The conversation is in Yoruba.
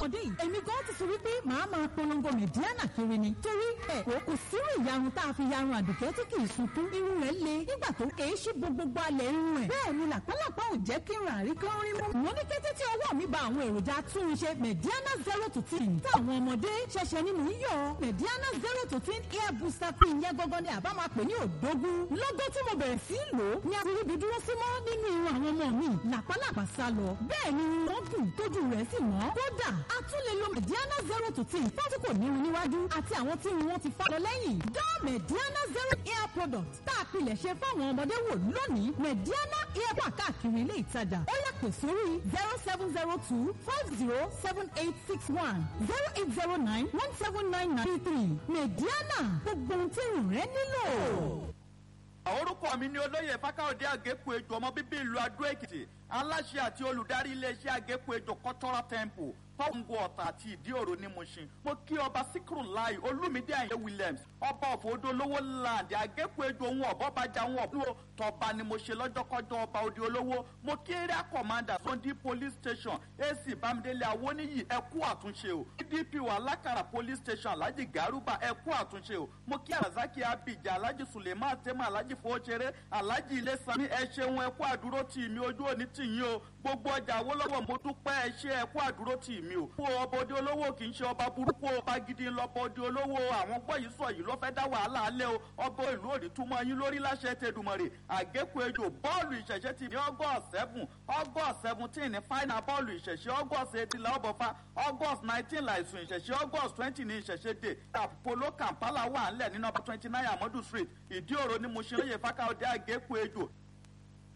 ọmọdé yìí èmi gan ti sọ wípé màá máa polongo mẹ̀díánà kiri ni torí ẹ̀ kò kò sírú ìyarun tá a fi yarun àdùkẹ́ tí kì í sunkún irun rẹ̀ le nígbà tó kèé ṣí gbogbo alẹ̀ irun ẹ̀ bẹ́ẹ̀ ni làpálàpá ò jẹ́ kí n rà rí kán rí mú. wọ́n ní kété tí ọwọ́ mi ba àwọn èròjà túnṣe mẹ̀díánà zero to ten táwọn ọmọdé ṣẹ̀ṣẹ̀ nínú yíyọ mẹ̀díánà zero to ten hair booster cream yẹn gangan ni àbá máa pè ní òdógún lọ́gọ́ tí mo bẹ̀rẹ̀ sí í lò ó ní àtúríbi dúró sí mọ́ nínú irun àwọn ọmọ mi làpálàpá sá lọ bẹ́ẹ̀ ni wọ́n dùn tójú rẹ̀ sì mọ́ kódà a tún lè lo mẹ̀díánà zero to ten fún tí kò ní irun níwájú àti àwọn tí irun wọn ti fá lọ lẹ́yìn dá mẹ̀díánà zero hair product tá a pilẹ̀ ṣe fáwọn ọmọdé wò lónìí mẹ̀díánà hair wà káàkiri ilé ìtajà ó yà pè sórí zero seven zero two five zero seven eight six one zero eight zero nine one seven nine nine three mẹ̀díánà gbogbo ohun tí irun rẹ nílò orúkọ mi ni olóyè fákáòdé àgékù ejò ọmọ bíbí ìlú adó èkìtì aláṣẹ àti olùdarí iléeṣẹ́ àgékù ejò cultural temple pọ́ǹgù ọ̀tà àti ìdí òro ní Mushin mo kí ọba síkírù láì olúmídé àyè Williams ọba ọ̀fọ̀dọ̀ olówó land àgékù ejò ohun ọ̀bọ́bàjà ohun ọ̀bùnú tọba ni mo ṣe lọ́jọ́kọ́jọ́ ọba òde olówó mo kí area commander Sunday police station AC bámidélé awóníyì ẹ kú àtúnṣe o DPO alákàrà police station alhaji garuba ẹ kú àtúnṣe o mo kí arazaki abidjan alhaji suleiman tema alhaji fowóṣeré alhaji ilésàmí ẹ ṣeun ẹ kú àdúró tì mí ojú òní tì yín o gbogbo ọjà Awólọ́wọ̀ mo dúpẹ́ ẹ ṣe ẹ kú àdúró tì mí o. fún ọba òde olówó kì í ṣe ọba burúkú ọba gidi lọ́bọ òde olówó àwọn gbọ́ yìí sọ yìí ló fẹ́ dá wàhálà alẹ́ o ọba ìlú òní túmọ̀ yín lórí láṣẹ tẹdùmọ̀rè àgékù ejò bọ́ọ̀lù ìṣẹ̀ṣẹ̀ ti ní august seven august seventeen ní final bọ́ọ̀lù ìṣẹ̀ṣẹ̀ august eighteen la ọbọ̀fà august nineteen láìsùn ìṣẹ̀ṣẹ̀ august twenty ní ìṣẹ̀ṣẹ̀ dé apollo kampala wà ńlẹ̀ ní nọ́mbà twenty nine amadu street ìdí òro ni mo ṣe lóye fákáọ̀dé àgékù ejò